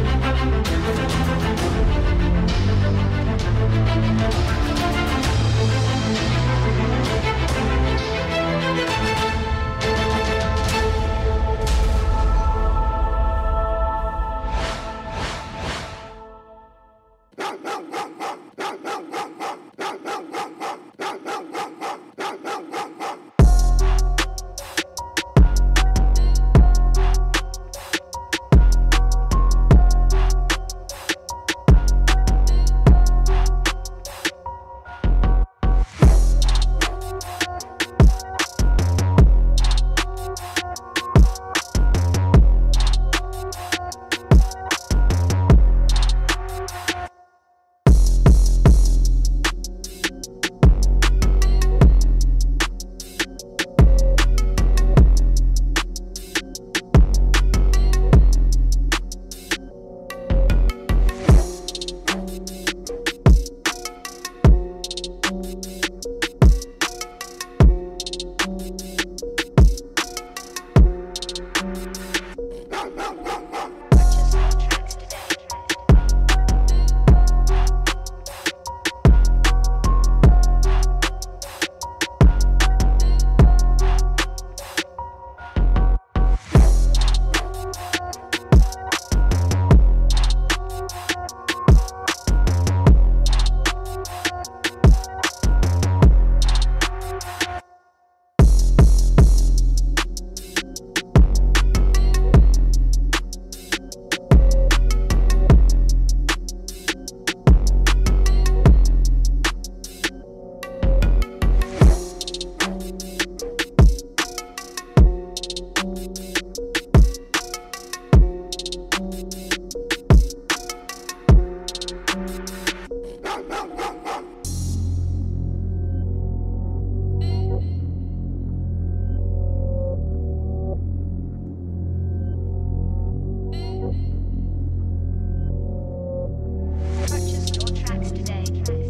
Purchase your tracks today.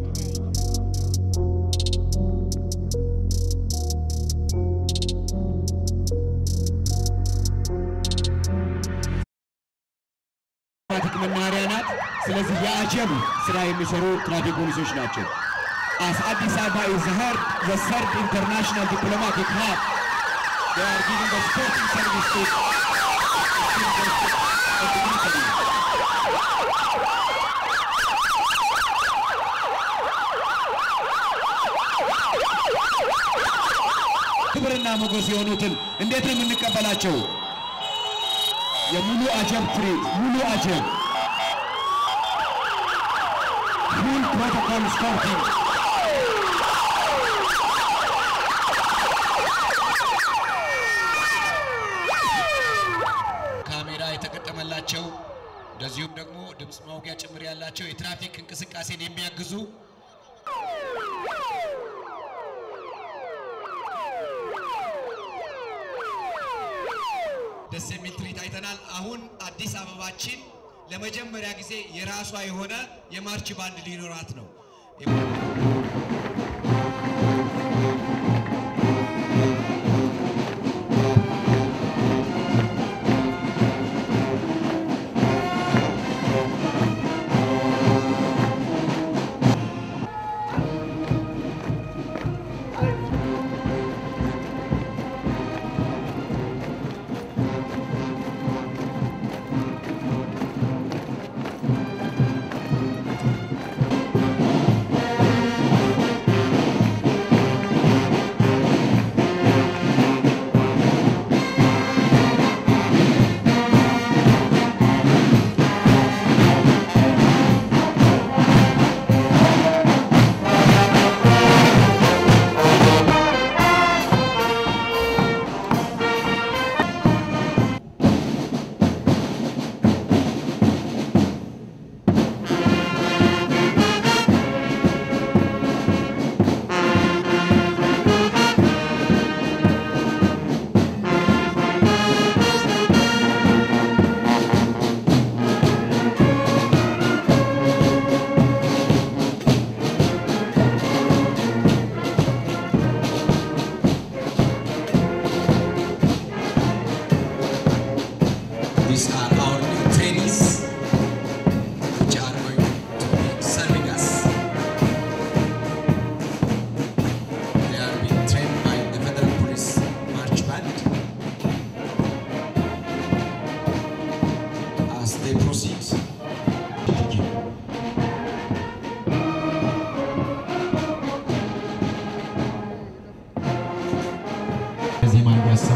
ትራፊክ መናኸሪያ ናት። ስለዚህ የአጀብ ስራ የሚሰሩ ትራፊክ ፖሊሶች ናቸው። As Addis Ababa is heard the third international diplomatic hub, they are giving the sporting service to of the country. ክብርና ሞገስ የሆኑትን እንዴት ነው የምንቀበላቸው? የሙሉ አጀብ ትርኢት ሙሉ አጀብ ፉል ፕሮቶኮል ስፖርቲንግ ካሜራ የተገጠመላቸው እንደዚሁም ደግሞ ድምፅ ማውጊያ ጭምር ያላቸው የትራፊክ እንቅስቃሴን የሚያግዙ ደስ የሚል ትርኢት አይተናል። አሁን አዲስ አበባችን ለመጀመሪያ ጊዜ የራሷ የሆነ የማርች ባንድ ሊኖራት ነው። ♪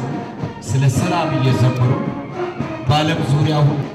ስለ ሰላም እየዘመሩ በዓለም ዙሪያ ሁሉ